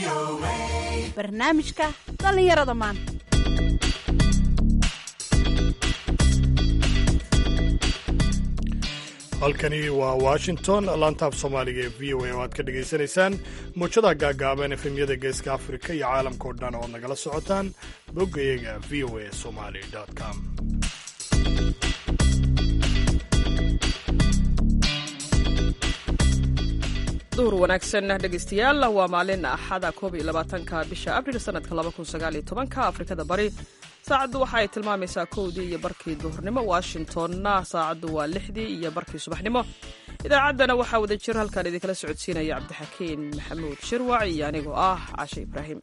barnaamijka dhallinyarada maanta halkani waa washington laantaaf soomaaliga ee v o a oo aad ka dhegaysanaysaan muujada gaagaaban efemyada geeska afrika iyo caalamka o dhan ood nagala socotaan boggayaga v o a somali com duhur wanaagsan dhegaystayaal waa maalin axada koob iyo labaatanka bisha abril sanadka laba kun sagaal iyo tobanka afrikada bari saacaddu waxa ay tilmaamaysaa kowdii iyo barkii duhurnimo washingtonna saacaddu waa lixdii iyo barkii subaxnimo idaacaddana waxaa wada jir halkaan idinkala socodsiinaya cabdixakiin maxamuud shirwac iyo anigoo ah caashe ibraahim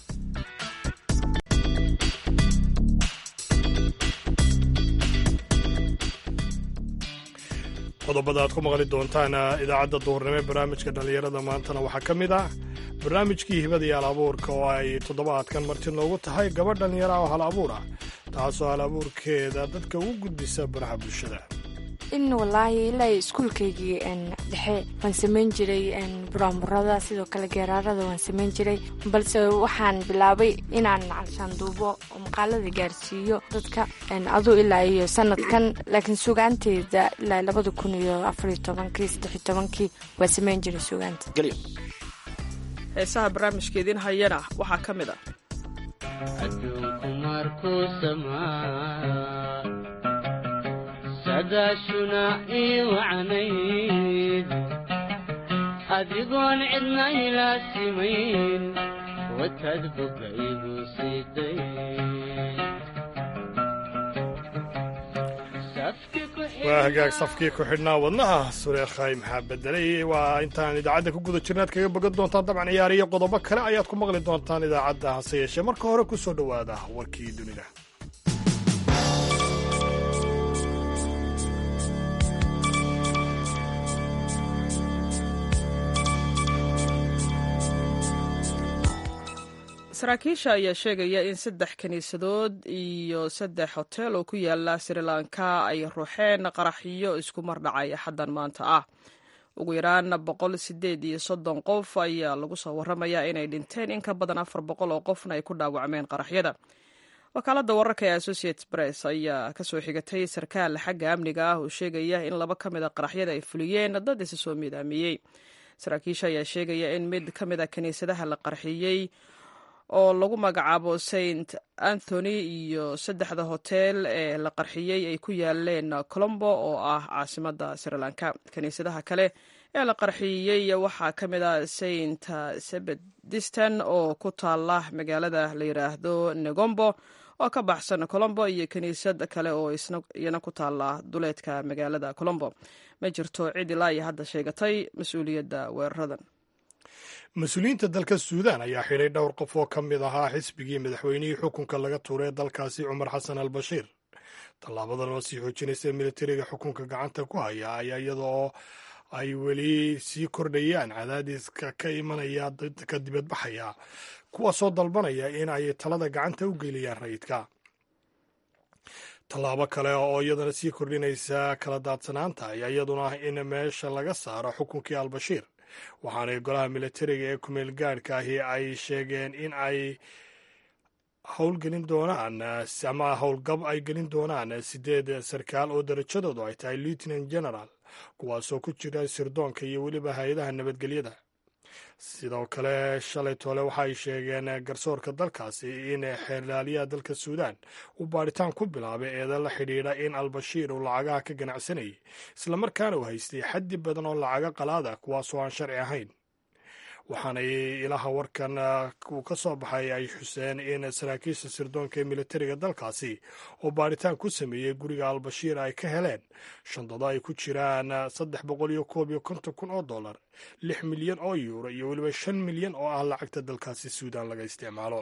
qodobada aad ku maqli doontaan idaacadda duhurnimo ee barnaamijka dhallinyarada maantana waxaa ka mid ah barnaamijkii hibada iyo hal abuurka oo ay toddobaadkan marti noogu tahay gabadh dhallinyara oo hal abuur ah taasoo hal abuurkeeda dadka ugu gudbisa baraha bulshada in walaahi ilaa iskuulkaygii dhexe waan samayn jiray buraanburada sidoo kale geeraarada waan samayn jiray balse waxaan bilaabay inaan calshaanduubo oo maqaalada gaarsiiyo dadka aduu ilaa iyo sanadkan laakiin sugaanteeda ilaa labada kun iyo afariyo tobankii saddexiyo tobankii waa samayn jiray sugaanta heesaha barnaamijka idiin hayana waxaa ka mid ah adduunku markuu samaa sadaashuna ii wacnayd adigoon cidna ilaasimayn wataad boga igu siiday waa hagaag safkii ku xidhnaa wadnaha sureekhay maxaa bedelay waa intaan idaacadda ku guda jirna ad kaga bogan doontaan dabcan ciyaariyo qodobo kale ayaad ku maqli doontaan idaacadda hase yeeshee marka hore ku soo dhowaada warkii dunida saraakiisha ayaa sheegaya in saddex kiniisadood iyo saddex hotel oo ku yaala sri lanka ay ruuxeen qaraxyo isku mar dhacay axaddan maanta ah ugu yaraan boqol sideed iyo soddon qof ayaa lagu soo waramayaa inay dhinteen in ka badan afar boqol oo qofna ay ku dhaawacmeen qaraxyada wakaaladda wararka ee associated press ayaa kasoo xigatay sarkaal xagga amniga ah oo sheegaya in laba ka mid a qaraxyada ay fuliyeen dad isa soo midaamiyey saraakiisha ayaa sheegaya in mid ka mid a kiniisadaha la qarxiyey oo lagu magacaabo saint anthony iyo saddexda hotel ee la qarxiyey ay ku yaaleen colombo oo ah caasimadda sri lanka kiniisadaha kale ee la qarxiyey waxaa ka mid ah saint sebedistan oo ku taala magaalada la yidhaahdo negombo oo ka baxsan colombo iyo kiniisad kale oo iyana ku taala duleedka magaalada colombo ma jirto cid ilaa iyo hadda sheegatay mas-uuliyadda weeraradan mas-uuliyiinta dalka suudaan ayaa xidhay dhowr qof oo ka mid ahaa xisbigii madaxweynihii xukunka laga tuuray dalkaasi cumar xasan al bashiir tallaabadan oo sii xoojinaysa militariga xukunka gacanta ku haya ayaa iyadoo ay weli sii kordhayaan cadaadiska ka imanaya dadka dibadbaxaya kuwaasoo dalbanaya in ay talada gacanta u geliyaan rayidka tallaabo kale oo iyadana sii kordhinaysa kala daadsanaanta ayaa iyaduna ah in meesha laga saaro xukunkii albashiir waxaanay golaha militariga ee kumeel gaadhka ahi ay sheegeen in ay howlgelin doonaan ama howlgab ay gelin doonaan sideed sarkaal oo darajadoodu ay tahay lieutenant general kuwaasoo ku jira sirdoonka iyo weliba hay-adaha nabadgelyada sidoo kale shalay toole waxa ay sheegeen garsoorka dalkaasi in xeerlaaliyaha dalka suudaan uu baadhitaan ku bilaabay eeda la xidhiidha in albashiir uu lacagaha ka ganacsanayay islamarkaana uu haystay xaddi badan oo lacaga qalaada kuwaasoo aan sharci ahayn waxaanay ilaha warkan uu ka soo baxay ay xuseen in saraakiisha sirdoonka ee militariga dalkaasi oo baadhitaan ku sameeyey guriga albashiir ay ka heleen shandado ay ku jiraan saddex boqol iyo koob iyo konton kun oo dollar lix milyan oo yuuro iyo weliba shan milyan oo ah lacagta dalkaasi suudaan laga isticmaalo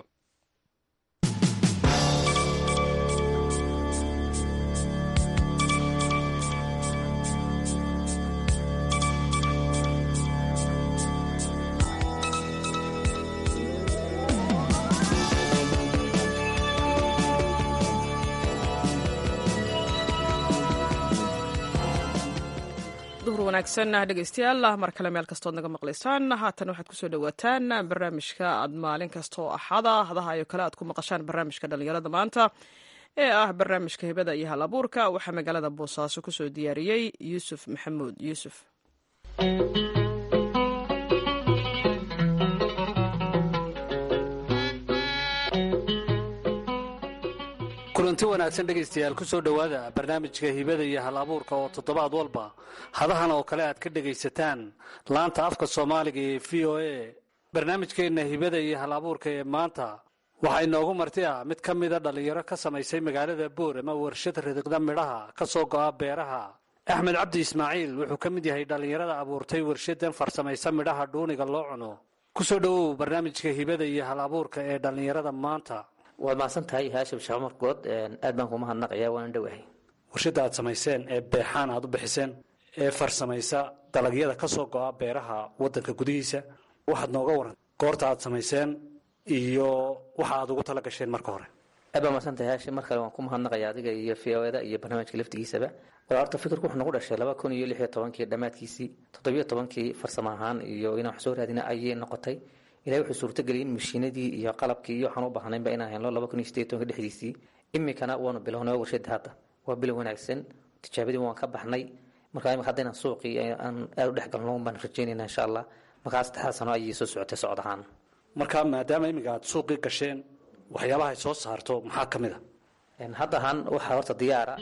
wanaagsan dhegeystayaal mar kale meel kastood naga maqlaysaan haatan waxaad kusoo dhawaataan barnaamijka aad maalin kastoo axada hadaha iyo kale aad ku maqashaan barnaamijka dhalinyarada maanta ee ah barnaamijka hibada iyo hal abuurka waxaa magaalada boosaaso kusoo diyaariyey yuusuf maxamuud yuusuf kulanti wanaagsan dhegaystayaal ku soo dhowaada barnaamijka hibada iyo hal abuurka oo toddobaad walba hadahan oo kale aad ka dhegaysataan laanta afka soomaaliga ee v o a barnaamijkeenna hibada iyo hal abuurka ee maanta waxaa inoogu marti ah mid ka mida dhallinyaro ka samaysay magaalada boor ama warshad ridiqda midhaha ka soo go'a beeraha axmed cabdi ismaaciil wuxuu ka mid yahay dhallinyarada abuurtay warshadan farsamaysa midhaha dhuuniga loo cuno ku soo dhowow barnaamijka hibada iyo hal abuurka ee dhallinyarada maanta waad mahadsan tahay haashim sheekh markood aad baan kuma hadnaqayaa waana dhowahay warshadda aad samayseen ee beexaan aad u bixiseen ee farsamaysa dalagyada ka soo go'a beeraha waddanka gudihiisa waxaad nooga waran goorta aad samayseen iyo waxa aad ugu tala gasheen marka hore aad baa mahadsan tahay haashim mar kale waan ku mahadnaqayaa adiga iyo v o da iyo barnaamijka laftigiisaba wal horta fikirku wuxuu nagu dhashay laba kun iyo lix iyo tobankii dhammaadkiisii toddobiyo tobankii farsamo ahaan iyo inaan wax soo raadina ayay noqotay ilahay wuxuu suurtageliyay in mashiinadii iyo qalabkii iyo waxaan u baahnaynba inaan helno laba kun iyo sideed tobanka dhexdiisii iminkana waanu bilownay warshada hadda waa bilow wanaagsan tijaabadii waan ka baxnay marka imika hadda inaan suuqii aan aada u dhex galno baan rajaynayna insha allah markaa saddexdaa sano ayay soo socotay socod ahaan marka maadaama iminka aad suuqii gasheen waxyaabaha ay soo saarto maxaa ka mid a hadda ahaan waxaa horta diyaara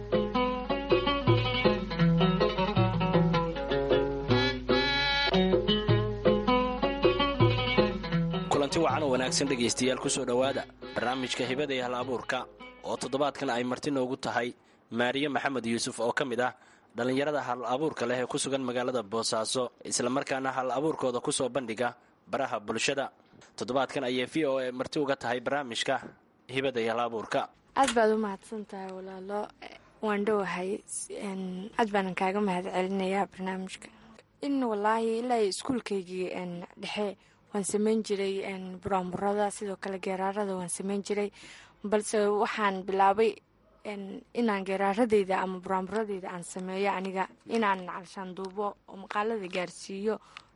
kulanti wacan oo wanaagsan dhegaystayaal ku soo dhowaada barnaamijka hibada iyo hal abuurka oo toddobaadkan ay marti noogu tahay maariye maxamed yuusuf oo ka mid ah dhallinyarada hal abuurka leh ee ku sugan magaalada boosaaso islamarkaana hal abuurkooda ku soo bandhiga baraha bulshada toddobaadkan ayay v o a marti uga tahay barnaamijka hibada iyo hal abuurka aad baad u mahadsan tahay walaalo waan dhowahay aad baanan kaaga mahad celinayaa barnaamijka in walaahi ilaa iskuulkaygii dhexe waan sameyn jiray buraanburada sidoo kale geeraarada waan sameyn jiray balse waxaan bilaabay inaan geeraaradeyda ama buraanburadeyda aan sameeyo aniga inaan calshaan duubo oo maqaalada gaarsiiyo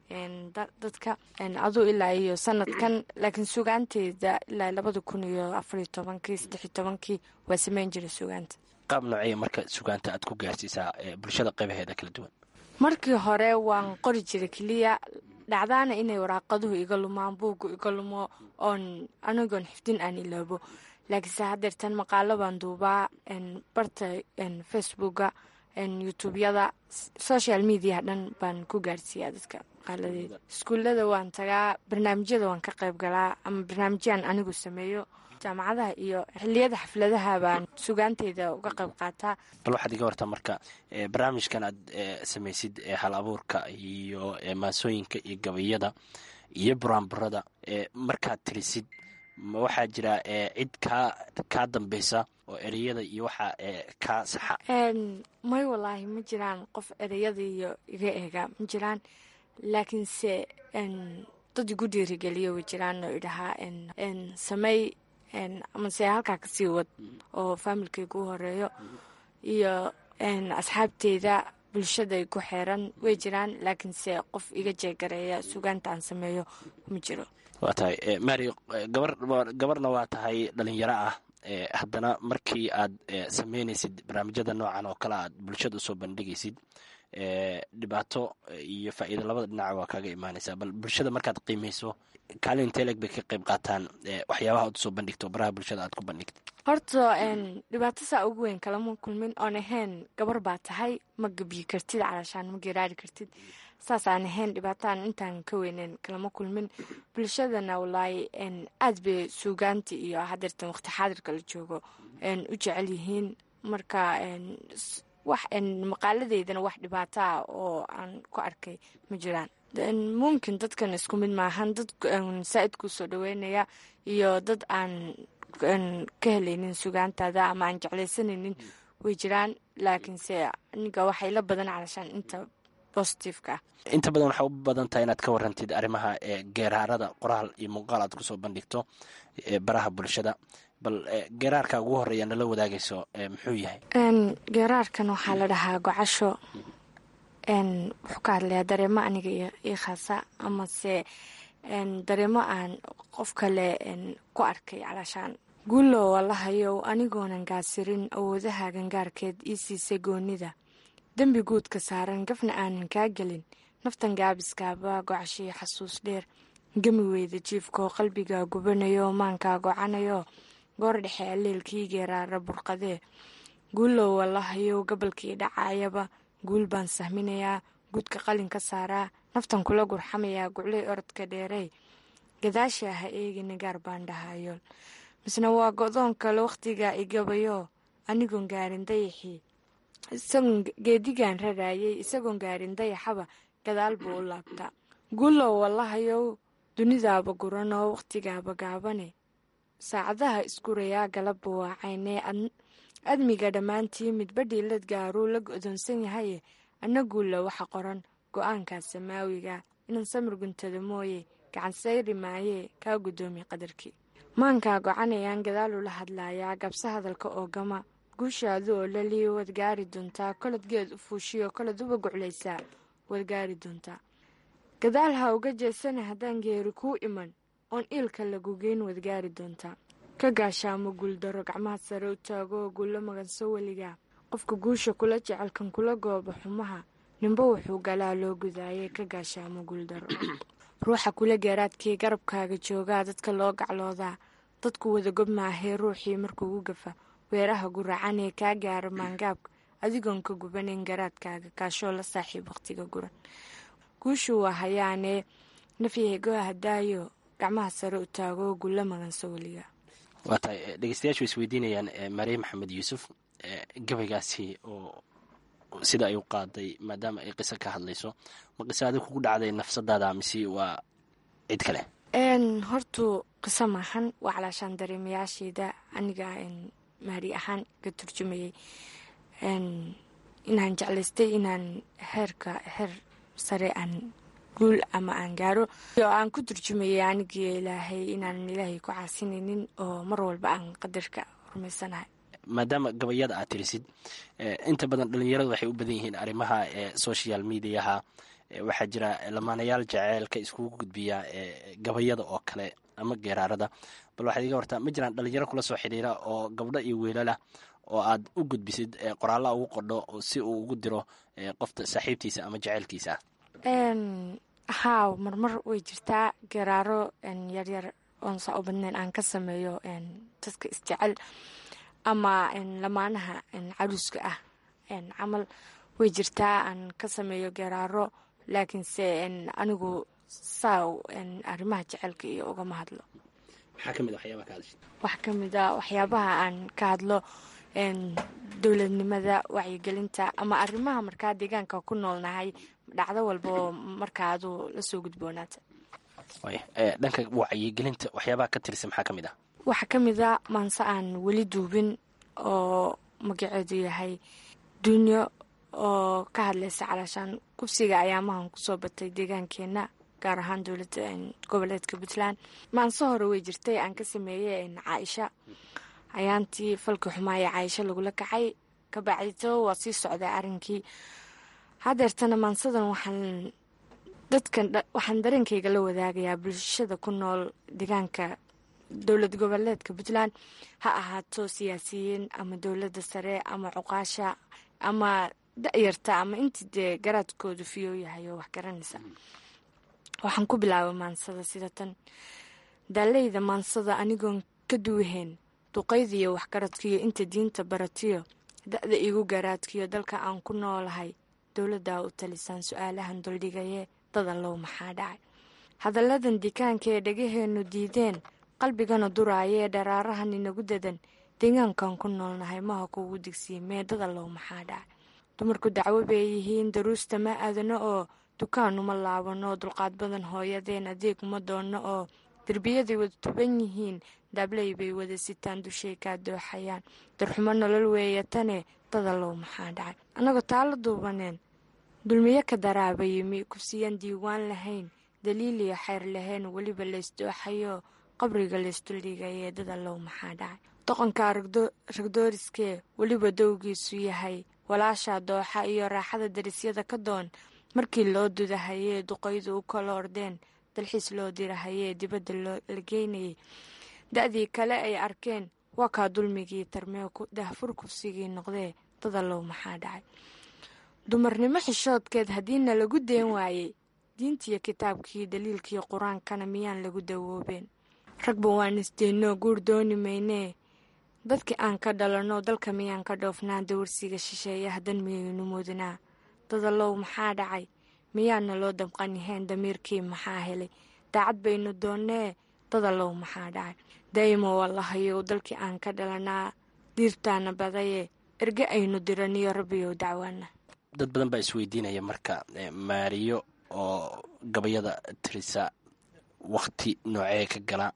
dadka aduu ilaa iyo sanadkan laakiin sugaanteeda ilaa labada kun iyo afariyo tobankii saddexiyo tobankii waa sameyn jiray sugaanta qaab noocee marka sugaanta aad ku gaarsiisaa bulshada qaybaheeda kala duwan markii hore waan qori jiray keliya dhacdaana inay waraaqaduhu iga lumaan buuggu iga lumo oon anigoon xifdin aan iloobo laakiinse hadeertan maqaalo baan duubaa barta facebooka youtubeyada social mediaha dhan baan ku gaarsiiyaa dadka maqaaladeeda iskuullada waan tagaa barnaamijyada waan ka qayb galaa ama barnaamijyaan anigu sameeyo jaamacadaha iyo xiliyada xafladaha baan sugaanteyda uga qayb qaataa bal waxaad iga wartaa marka barnaamijkan aad samaysid hal abuurka iyo maasooyinka iyo gabayada iyo buraanburada markaad tirisid ma waxaa jira cid kaa kaa dambeysa oo ereyada iyo waxa kaa saxa may walaahi ma jiraan qof ereyada iyo iga eega ma jiraan laakiinse dad igu dhiirigeliya way jiraan oo idhahaa samey amase halkaa kasii wad oo faamilkayga u horeeyo iyo asxaabteyda bulshada ku xeeran way jiraan laakiinse qof iga jeegareeya sugaanta aan sameeyo ma jiro waa tahay mari gabar gabarna waa tahay dhalinyaro ah haddana markii aad sameynaysid barnaamijyada noocan oo kale aad bulshada usoo bandhigaysid dhibaato iyo faa'iida labada dhinac waa kaaga imaanaysaa bal bulshada markaad qiimeyso kaalin teleg bay ka qayb qaataan waxyaabaha aad usoo bandhigto baraha bulshada aad ku bandhigto horta dhibaato saa ugu weyn kalama kulmin oon ahayn gabar baa tahay ma gebyi kartid calaashaan ma geraari kartid saas aan ahayn dhibaataan intaan ka weyneyn kalama kulmin bulshadana walaahi aad bay suugaanta iyo hadeertan waqti xaadirka la joogo u jecel yihiin marka wax maqaaladeydana wax dhibaato ah oo aan ku arkay ma jiraan mumkin dadkan isku mid maahan dad saa-id kuu soo dhaweynaya iyo dad aan ka helaynin sugaantaada ama aan jeclaysanaynin way jiraan laakiinse aniga waxay la badan calashaan inta positiveka ah inta badan waxaa u badan tahay inaad ka warantid arrimaha geeraarada qoraal iyo muuqaal aad kusoo bandhigto baraha bulshada bal geeraarka ugu horeeya nala wadaagayso muxuu yahay geeraarkan waxaa la dhahaa gocasho wuxuu ka hadlayaa dareemo aniga ii khaasa amase dareemo aan qof kale ku arkay calaashaan guulow allahayow anigoonan gaasirin awoodaha gangaarkeed ii siisay goonida dembi guudka saaran gafna aanan kaa gelin naftan gaabiskaaba gocashii xasuus dheer gemi weyda jiifkoo qalbiga gubanayo maankaa gocanayo goor dhexe alleelkii geeraara burqadee guulow allahayow gabalkii dhacayaba guul baan sahminayaa guudka qalin ka saaraa naftan kula gurxamayaa guclay orodka dheerey gadaasha ha eegina gaar baan dhahayool misna waa go-doon kale wakhtiga igabayo anigoon gaarin dayaxii isagoon geedigan raraayay isagoon gaarin dayaxaba gadaal buu u laabtaa guulow wallahayow dunidaaba guranoo wakhtigaaba gaabane saacadaha iskurayaa galabba waacaynee admiga dhammaantii midba dhiilad gaaruu la godoonsan yahaye anna guulla waxa qoran go-aankaa samaawiga inaan samir guntada mooye gacan sayri maayee kaa guddoomi qadarkii maankaa gocanayaan gadaalula hadlaayaa gabse hadalka oo gama guushaadu oo laliyo waad gaari doontaa kolod geed u fuushiyo kolod uba guclaysaa waad gaari doontaa gadaal ha uga jeesana haddaan geeri kuu iman oon iilka lagugeyn waad gaari doontaa ka gaashaamo guuldaro gacmaha sare u taago guulo maganso weligaa qofka guusha kula jecelkan kula gooba xumaha ninba wuxuu galaa loo gudaayay ka gaashaamo guuldaro ruuxa kula geeraadkii garabkaaga joogaa dadka loo gacloodaa dadku wada gob maahee ruuxii markuugu gafa weeraha guracanee kaa gaara maangaabka adigoon ka gubanayn garaadkaaga kaashoo la saaxiib wakhtiga guran guushu waa hayaanee nafyahegoo hadaayo gacmaha sare u taago gulla maganso weliga waa tahay dhegeystayaashu way isweydiinayaan maryam maxamed yuusuf gabaygaasi oo sida ay u qaaday maadaama ay qiso ka hadlayso ma qiso adi kugu dhacday nafsadaada mise waa cid kale hortu qiso maahan waa calaashaan dareemayaashayda aniga maari ahaan ka turjumayay inaan jeclaystay inaan heerka heer sare aan guul ama aan gaaro oo aan ku turjumayay anigii ilaahay inaanan ilaahay ku caasinaynin oo mar walba aan qadarka rumaysanahay maadaama gabayada aad tirisid inta badan dhalinyaradu waxay u badan yihiin arrimaha social mediaha waxaa jira lamaanayaal jaceylka iskugu gudbiya gabayada oo kale ama geeraarada bal waxaad iga wartaa ma jiraan dhalinyaro kula soo xidhiira oo gabdho iyo wiilalah oo aad u gudbisid qoraalla ugu qodho si uu ugu diro qofta saaxiibtiisa ama jaceylkiisa haa marmar way jirtaa geeraaro yaryar oon saa u badnayn aan ka sameeyo dadka isjecel ama lamaanaha caruuska ah camal way jirtaa aan ka sameeyo geeraaro laakiinse anigu saa arrimaha jecelka iyo ugama hadlo wax ka mid a waxyaabaha aan ka hadlo dowladnimada wacyigelinta ama arrimaha markaa deegaanka ku noolnahay dhacdo walba oo markaa aduu lasoo gudboonaata dhanka wacyigelinta waxyaabaha ka tirsan maxaa ka mid ah waxaa ka mid a maanse aan weli duubin oo magaceedu yahay dunyo oo ka hadlaysa calaashaan kubsiga ayaamahan kusoo batay deegaankeenna gaar ahaan dowladda goboleedka puntland maanse hore way jirtay aan ka sameeyey caaisha ayaantii falkii xumaa ee caaisho lagula kacay kabacdito waa sii socdaa arrinkii hadeertana maansadan waxaan dadkan waxaan dareenkayga la wadaagayaa bulshada ku nool deegaanka dowlad goboleedka puntland ha ahaato siyaasiyiin ama dowladda sare ama cuqaasha ama da-yarta ama intii dee garaadkoodu fiyow yahay oo wax garanaysa waxaan ku bilaabay maansada sida tan daaleyda maansada anigoon ka duwahayn duqaydiyo waxgaradkiyo inta diinta baratiyo da-da igu garaadkiyo dalka aan ku noolahay dowladdaa u talisaan su-aalahan duldhigaye dadallow maxaa dhacay hadalladan dikaanka ee dhagaheenu diideen qalbigana duraayee dharaarahan inagu dadan deegaankan ku noolnahay maha kugu digsiye mee dadallow maxaa dhacay dumarku dacwo bay yihiin daruusta ma aadano oo dukaanuma laabano dulqaad badan hooyadeen adeeg uma doonno oo derbiyaday wada tuban yihiin daabley bay wada sitaan dushay kaa dooxayaan darxumo nolol weeye tane dadallow maxaa dhacay annagoo taala duubaneen dulmiyo ka daraaba yimi kufsiyaan diiwaan lahayn daliiliyo xeyr lahayn weliba laysdooxayo qabriga laysduldhigayee dadallow maxaa dhacay doqonka ragdooriskee weliba dowgiisu yahay walaasha dooxa iyo raaxada darisyada ka doon markii loo dudahayee duqaydu u kala ordeen dalxiis loo dirahayee dibadda la geynayay da-dii kale ay arkeen waa kaa dulmigii tarmee dahfur kufsigii noqdee dadalow maxaa dhacay dumarnimo xishoodkeed haddiina lagu deen waayey diintiyo kitaabkii daliilkii qur-aankana miyaan lagu dawoobeen ragba waan isdeennoo guur dooni maynee dadkii aan ka dhalanno dalka miyaan ka dhoofnaa dawarsiga shisheeye haddan miyaynu mudnaa dadalow maxaa dhacay miyaana loo damqaniheen damiirkii maxaa helay daacad baynu doonnee dadalow maxaa dhacay daa'imo wallahayow dalkii aan ka dhalanaa diirtaana badaye erge aynu diraniyo rabbiyow dacwaana dad badan baa isweydiinaya marka maariyo oo gabayada tirisa wakti noocee ka gala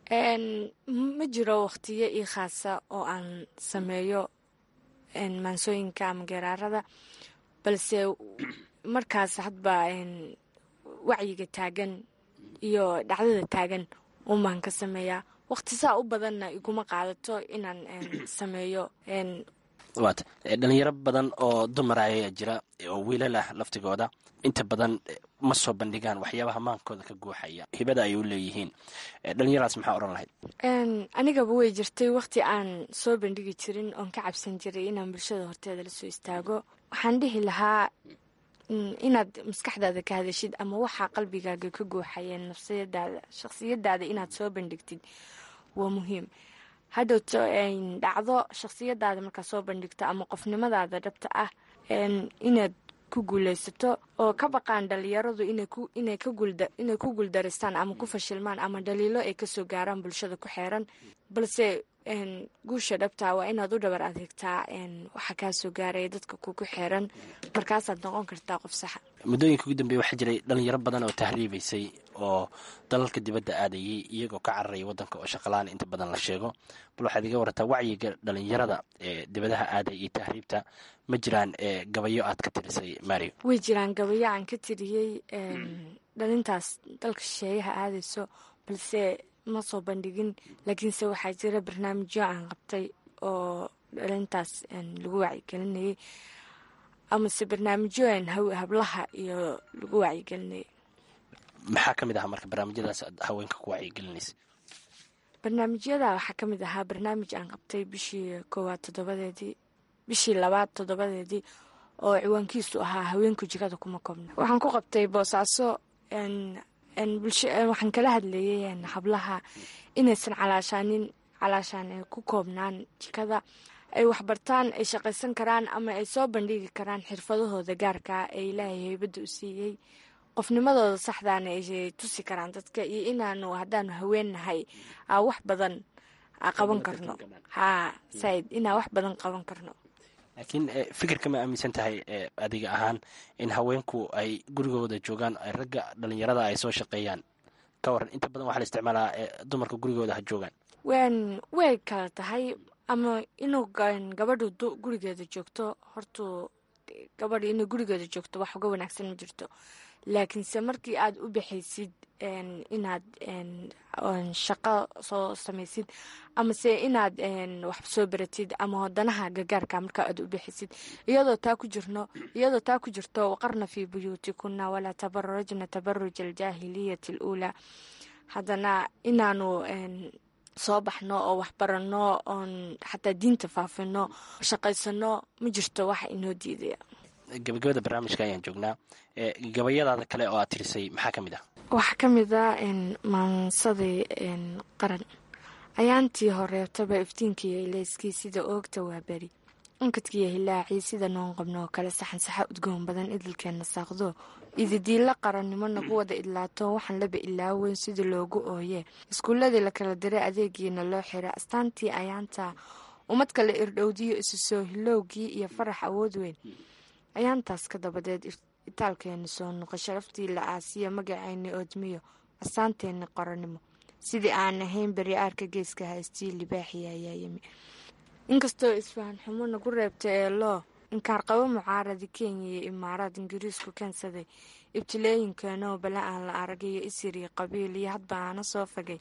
ma jiro wakhtiyo ii khaasa oo aan sameeyo maansooyinka ama geeraarada balse markaas hadba wacyiga taagan iyo dhacdada taagan unbaan ka sameeyaa wakhti saa u badanna iguma qaadato inaan sameeyo waata dhalinyaro badan oo dumara ayaa jira oo wiilal ah laftigooda inta badan ma soo bandhigaan waxyaabaha maankooda ka guuxaya hibada ay u leeyihiin dhalinyaradas maxaa odhan lahayd anigaba way jirtay wakhti aan soo bandhigi jirin oon ka cabsan jiray inaan bulshada horteeda lasoo istaago waxaan dhihi lahaa inaad maskaxdaada ka hadashid ama waxaa qalbigaaga ka guuxayeen nafsiyadaada shakhsiyadaada inaad soo bandhigtid waa muhiim hadhowto dhacdo shakhsiyadaada markaa soo bandhigto ama qofnimadaada dhabta ah inaad ku guuleysato oo ka baqaan dhalinyaradu inay ku guuldaristaan ama ku fashilmaan ama dhaliilo ay kasoo gaaraan bulshada ku xeeran balse guusha dhabta waa inaad u dhabar adeegtaa waxa kaasoo gaaraya dadka kugu xeeran markaasaad noqon kartaa qof saxa muddooyinka ugu dambeeye waxaa jiray dhalinyaro badan oo tahriibaysay oo dalalka dibadda aadayay iyagoo ka cararaya waddanka oo shaqalaan inta badan la sheego bal waxaad iga warataa wacyiga dhalinyarada ee dibadaha aaday iyo tahriibta ma jiraan gabayo aad ka tirisay mario way jiraan gabayo aan ka tiriyey dhalintaas dalka shisheeyaha aadayso balse ma soo bandhigin laakiinse waxaa jira barnaamijyo aan qabtay oo dhalintaas lagu wacyigelinayay amase barnaamijyo hablaha iyo lagu wacyigelinayay maxaa ka mid ahaa marka barnaamijyadaas aad haweenka ku wacyigelinaysa barnaamijyada waxaa ka mid ahaa barnaamij aan qabtay bishii koowaad toddobadeedii bishii labaad toddobadeedii oo ciwaankiisu ahaa haweenku jikada kuma koobna waxaan ku qabtay boosaaso waxaan kala hadlayay hablaha inaysan calaashaanin calaashaan ku koobnaan jikada ay waxbartaan ay shaqaysan karaan ama ay soo bandhigi karaan xirfadahooda gaarkaa ee ilaahay haybadda u siiyey qofnimadooda saxdaana ay tusi karaan dadka iyo inaanu haddaanu haweennahay wax badan qaban karno ha said inaa wax badan qaban karno laakiin fikirka ma aaminsan tahay adiga ahaan in haweenku ay gurigooda joogaan ragga dhalinyarada ay soo shaqeeyaan ka waran inta badan waxaa la isticmaalaa dumarka gurigooda ha joogaan wn way kala tahay ama inuu gabadhu gurigeeda joogto hortuu gabadha inay gurigeeda joogto wax uga wanaagsan ma jirto laakiinse markii aad u baxaysid inaad shaqo soo samaysid amase inaad wax soo baratid ama wadanaha gagaarka markaa aad u baxaysid iyadoo taa ku jirno iyadoo taa ku jirto waqarna fii buyuutikuna walaa tabararajna tabaruj aljaahiliyati aluulaa haddana inaanu soo baxno oo waxbaranno oon xataa diinta faafino shaqaysano ma jirto waxa inoo diidaya gabagabada barnaamijka ayaan joognaa gabayadaada kale oo aad tirisay maxaa ka mid ah waxaa ka mid a maansadii qaran ayaantii horeetaba iftiinkiiyo ilayskii sida oogta waa beri unkadkiiyo hilaacii sida noon qabno oo kale saxan saxa udgoon badan idilkeenna saaqdo ididiilla qarannimo nagu wada idlaato waxaan laba ilaaweyn sida loogu ooye iskuulladii la kala diray adeegiina loo xiray astaantii ayaanta ummad kale irdhowdiyo isu soo hilowgii iyo farax awood weyn ayaantaas ka dabadeed itaalkeeni soo noqo sharaftii la aasiyo magaceyni oodmiyo astaanteenni qorannimo sidii aan ahayn beri aarka geeska haystii libaaxii ayaa yimi inkastoo isfahan xumo nagu reebta ee loo inkaarqabo mucaaradi kenya iyo imaaraad ingiriisku keensaday ibtilooyinkeenoo bala aan la aragayo isiri qabiil iyo hadba aana soo fagay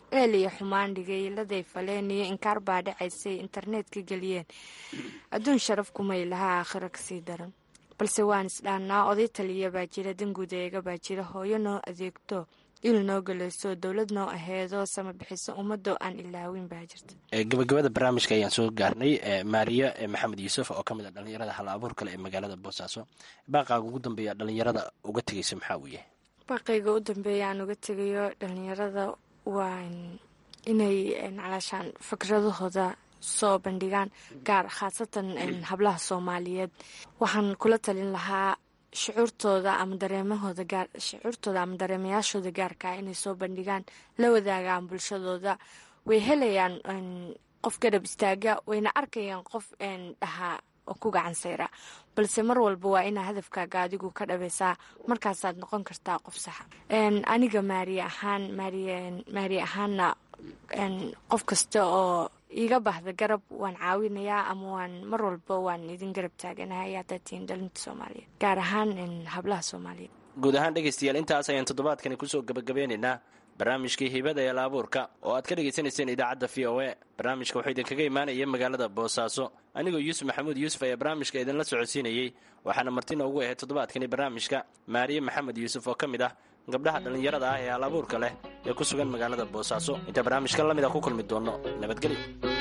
eel iyo xumaan dhigay laday faleen iyo inkaar baa dhacaysay internetka geliyeen adduun sharaf kumay lahaa aakhiro kasii daran balse waan isdhaannaa oday taliya baa jira danguud eega baa jira hooyo noo adeegto il noo galeyso dowlad noo aheedo sama bixiso ummadoo aan ilaawin baa jirta gabagabada barnaamijka ayaan soo gaarnay maariya maxamed yuusuf oo ka mid a dhalinyarada hal abuur kale ee magaalada boosaaso baaqaaga ugu dambeeya dhalinyarada uga tegaysa maxaa uu yahay baaqayga u dambeeya aan uga tegayo dhalinyarada waa inay calaashaan fikradahooda soo bandhigaan gaar khaasatan hablaha soomaaliyeed waxaan kula talin lahaa shucuurtooda ama dareemahooda gaar shucuurtooda ama dareemayaashooda gaarkaa inay soo bandhigaan la wadaagaan bulshadooda way helayaan qof garab istaaga wayna arkayaan qof dhahaa oo ku gacan sayra balse mar walba waa inaa hadafkaaga adigu ka dhabaysaa markaasaad noqon kartaa qof saxa aniga maari ahaan maari ahaanna qof kasta oo iiga baahda garab waan caawinayaa ama waan mar walba waan idin garab taaganahay haddaad tihiin dhalinta soomaaliyeed gaar ahaan hablaha soomaaliyeed guud ahaan dhegaystayaal intaas ayaan toddobaadkani kusoo gabagabeynaynaa barnaamijkii hibada ee laabuurka oo aad ka dhagaysanayseen idaacadda v o a barnaamijka wuxuu idinkaga imaanaya magaalada boosaaso anigoo yuusuf maxamuud yuusuf ayaa barnaamijka idinla socodsiinayey waxaana marti noogu ahayd toddobaadkani barnaamijka maariye maxamed yuusuf oo ka mid ah gabdhaha dhallinyarada ah ee hal abuurka leh ee ku sugan magaalada boosaaso inta barnaamijka la mid a ku kulmi doonno nabadgelyo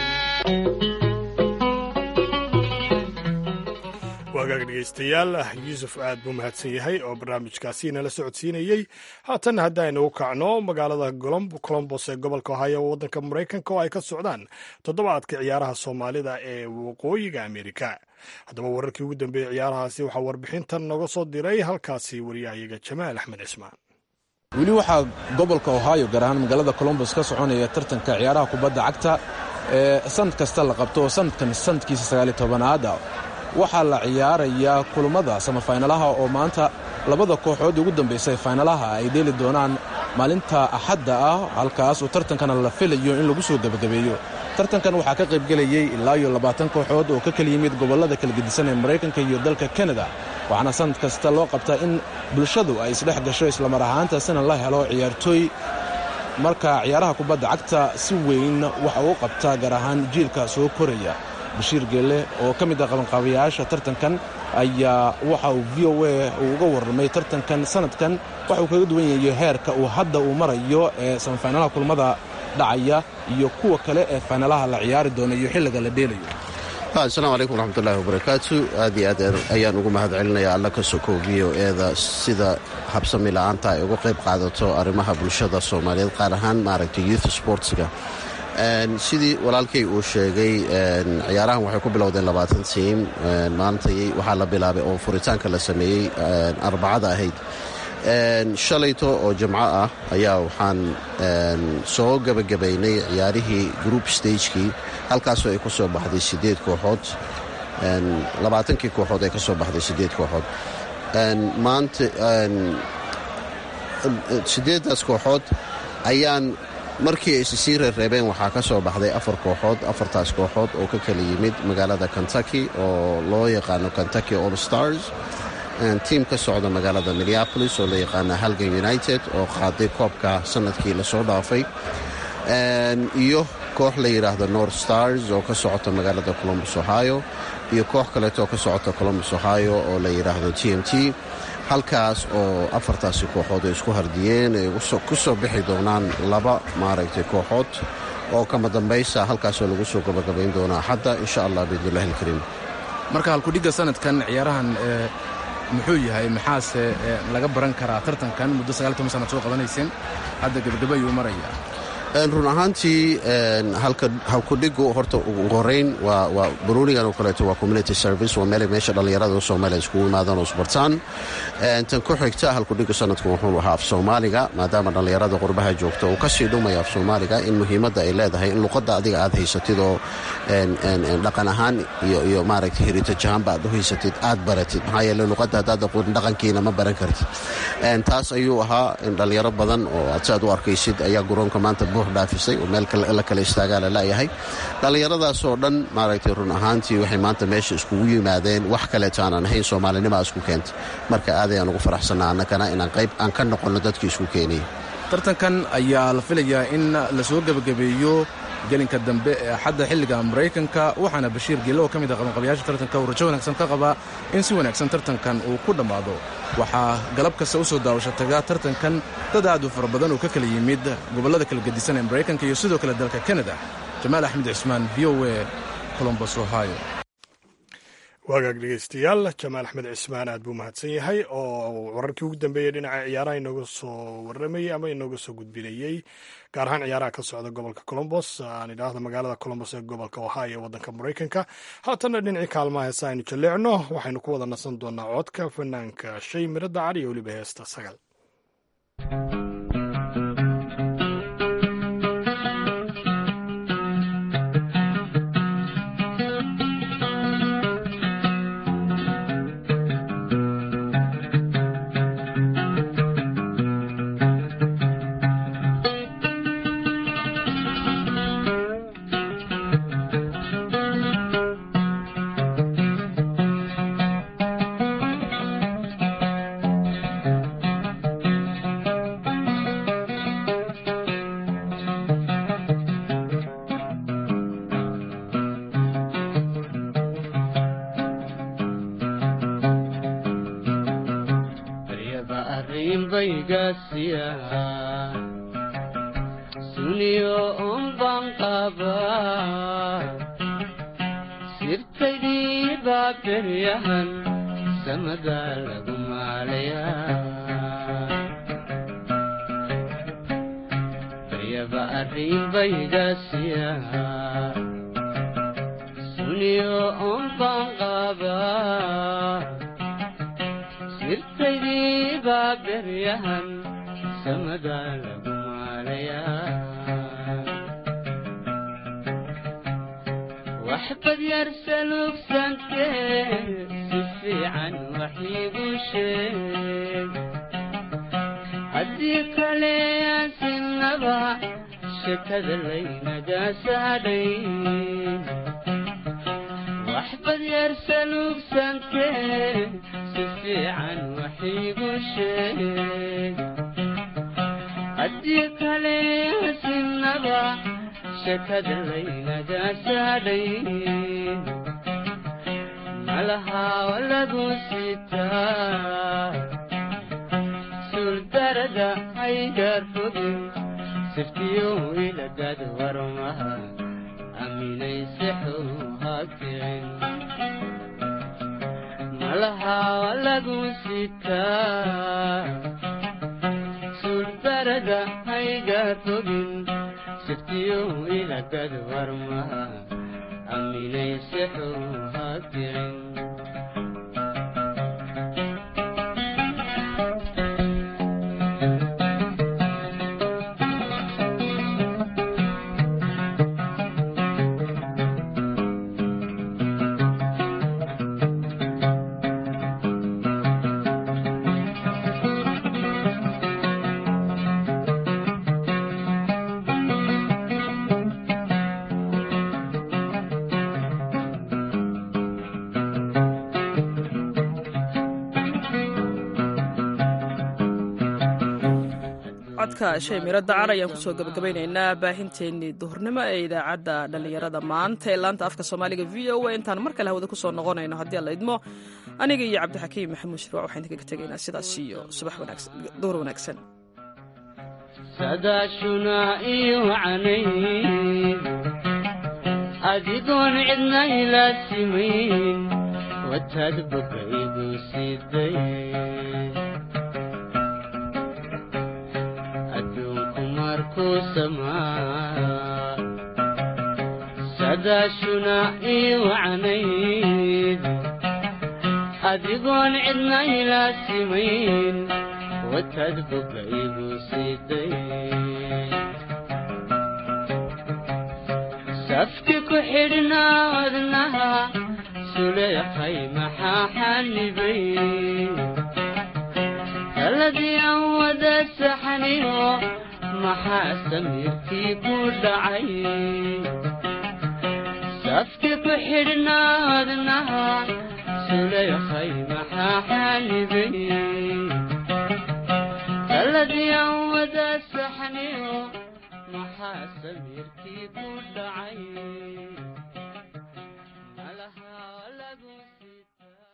waagaag dhegaystayaal yuusuf aad buu mahadsan yahay oo barnaamijkaasi nala socodsiinayey haatan haddaynu kacno magaalada colombos ee gobolka ohio waddanka maraykanka oo ay ka socdaan toddobaadka ciyaaraha soomaalida ee waqooyiga amerika haddaba wararkii ugu dambeeyey ciyaarahaasi waxaa warbixintan noga soo diray halkaasi wariyahayaga jamaal axmed cismaan weli waxaa gobolka ohio gaar ahaan magaalada colombos ka soconaya tartanka ciyaaraha kubadda cagta ee sanad kasta la qabto oo sanadkan sanadkiisa sagaaliy tobanaada waxaa la ciyaarayaa kulummada samafaynalaha oo maanta labada kooxood ugu dambaysa ee faynalaha ay dheeli doonaan maalinta axadda ah halkaas oo tartankana la filayo in lagu soo gebagabeeyo tartankan waxaa ka qaybgelayey ilaa iyo labaatan kooxood oo ka kala yimid gobollada kala gedisan ee maraykanka iyo dalka kanada waxaana sanad kasta loo qabtaa in bulshadu ay isdhex gasho islamar ahaantaasina la helo ciyaartooy marka ciyaaraha kubadda cagta si weyn waxa uu qabtaa gaar ahaan jiilka soo koraya bashiir geelle oo ka mid ah qabanqaabayaasha tartankan ayaa waxa uu v o a uu uga warramay tartankan sanadkan waxa uu kaga duwan yahay heerka uu hadda uu marayo ee samafaynalaha kulmada dhacaya iyo kuwa kale ee faynalaha la ciyaari doono iyo xilliga la dheelayo asalaamu calaykum waraxmatullaahi wabarakaatu aad iyo aad ayaan ugu mahad celinaya alla ka sokow v o eeda sida habsami la'aanta ay uga qayb qaadato arrimaha bulshada soomaaliyeed qaar ahaan maaragtay youth sportsga sidii walaalkay uu sheegay ciyaarahan waxay ku bilowdeen labaatan tiim maantay waxaa la bilaabay oo furitaanka la sameeyey arbacada ahayd shalayto oo jimco ah ayaa waxaan soo gebagabaynay ciyaarihii group stagekii halkaasoo ay ku soo baxday siddeed kooxood labaatankii kooxood ay ka soo baxday siddeed kooxood maanta siddeeddaas kooxood ayaan markii ay sisii reereebeen waxaa ka soo baxday afar kooxood afartaas kooxood oo ka kala yimid magaalada kentucky oo loo yaqaano kentucky all stars tiim ka socda magaalada minneapolis oo la yaqaana halgan united oo qaaday koobka sanadkii lasoo dhaafay iyo koox la yidhaahdo north stars oo ka socota magaalada colombus ohio iyo koox kaleetoo ka socota colombus ohio oo la yidhaahdo t m t halkaas oo afartaasi kooxood ay isku hardiyeen ay ku soo bixi doonaan laba maaragtay kooxood oo kama dambaysa halkaasoo lagu soo gabagabayn doonaa xadda insha allah biidnillahi alkariim marka halkudhigga sanadkan ciyaarahan muxuu yahay maxaase laga baran karaa tartankan muddo sanad soo qabanayseen hadda gebagaba ayuu maraya run ahaantii halkudhigu horta ugu horeyn waa baruunigan oo kaleeto waa community service waa meel meesha dhallinyarada soomaaliya iskugu imaadaan oo isbartaan tan ku xigta halkudhigu sanadku wuxuu ahaa af soomaaliga maadaama dhallinyarada qurbaha joogta uu kasii dhumaya af soomaaliga in muhiimadda ay leedahay in luqadda adiga aad haysatid oo dhaqan ahaan iyo maaragta heritage ahaanba aad u haysatid aad baratid maxaa yeele luqadda haddaad aqoon dhaqankiina ma baran kartid taas ayuu ahaa in dhallinyaro badan oo aad si aad u arkaysid ayaa garoonka maanta buux dhaafisay oo meel la kala istaagaa la la'yahay dhallinyaradaasoo dhan maaragtay run ahaantii waxay maanta meesha iskugu yimaadeen wax kaleeto aanan ahayn soomaalinimaa isku keentay marka aad ayaan ugu faraxsannaa annagana inaan qayb aan ka noqonno dadkii isku keenayay tartankan ayaa la filayaa in lasoo gebagabeeyo gelinka dambe ee axadda xilliga maraykanka waxaana bashiir geelo oo ka mid ah qabanqabayaasha tartanka uu rajo wanaagsan ka qabaa in si wanaagsan tartankan uu ku dhammaado waxaa galab kasta u soo daawasha taga tartankan dad aad u fara badan oo ka kala yimid gobollada kala gedisan ee maraykanka iyo sidoo kale dalka kanada jamaal axmed cismaan v o e colombos ohio waagaag dhegeystayaal jamaal axmed cismaan aad buu mahadsan yahay oo wararkii ugu dambeeyey dhinaca ciyaaraha inooga soo waramayey ama inooga soo gudbinayey gaar ahaan ciyaaraha ka socda gobolka colombos aan idhaahda magaalada colombos ee gobolka ohio ee waddanka maraykanka haatanna dhinacii kaalmaha heesa aynu jalleecno waxaynu ku wada nasan doonaa codka fanaanka shay miro dacar iyo weliba heesta sagal baryaba arrinbaygaasiya suniyo unban qaba sirtaydii baa beryahan samada lagu maalaya baryaba arrinbaygaasiya suniyo unban qaba sirtaydii baa beryahan samada lagu maalayaa waxbad yar salugsantee si fiican wax iigu sheeg haddii kale aan sinaba shekada laynaga saadhay waxbad yar salugsantee si fiican wax iigu sheeg haddii kale sinaba shekada laynaga saadhay malahaa lagu sitaa suurdarada haygar fogin siftiyo iladad warmaha aaminaysexu hakicin malahaa lagu sitaa suurdarada haygar fogin siftiyo iladad warmaha aaminaysexu hakicin codka shay miro dacar ayaan kusoo gabagabaynaynaa baahinteennii duhurnimo ee idaacadda dhallinyarada maanta ee laanta afka soomaaliga v o a intaan mar kale hawada kusoo noqonayno haddii alla idmo aniga iyo cabdixakiim maxamuud shirwac waxaan idinkaga tegaynaa sidaas iyo subax wanaagsan duhur wanaagsan sadaashuna ii wacnayd adigoon cidna ila simayn wataad boga igu siday adduunku markuu samaa sadaashuna ii wacnayd adigoon cidna ila simayn wataad boga igu siday safki ku xidhnaa wadnaha suleekhay maxaa xanibay taladii aan wada saxniyo maxaa samiirkii ku dhacay safki ku xidhnaa wadnaha suleekhay maxaa xanibay taladii aan wada igu dhacay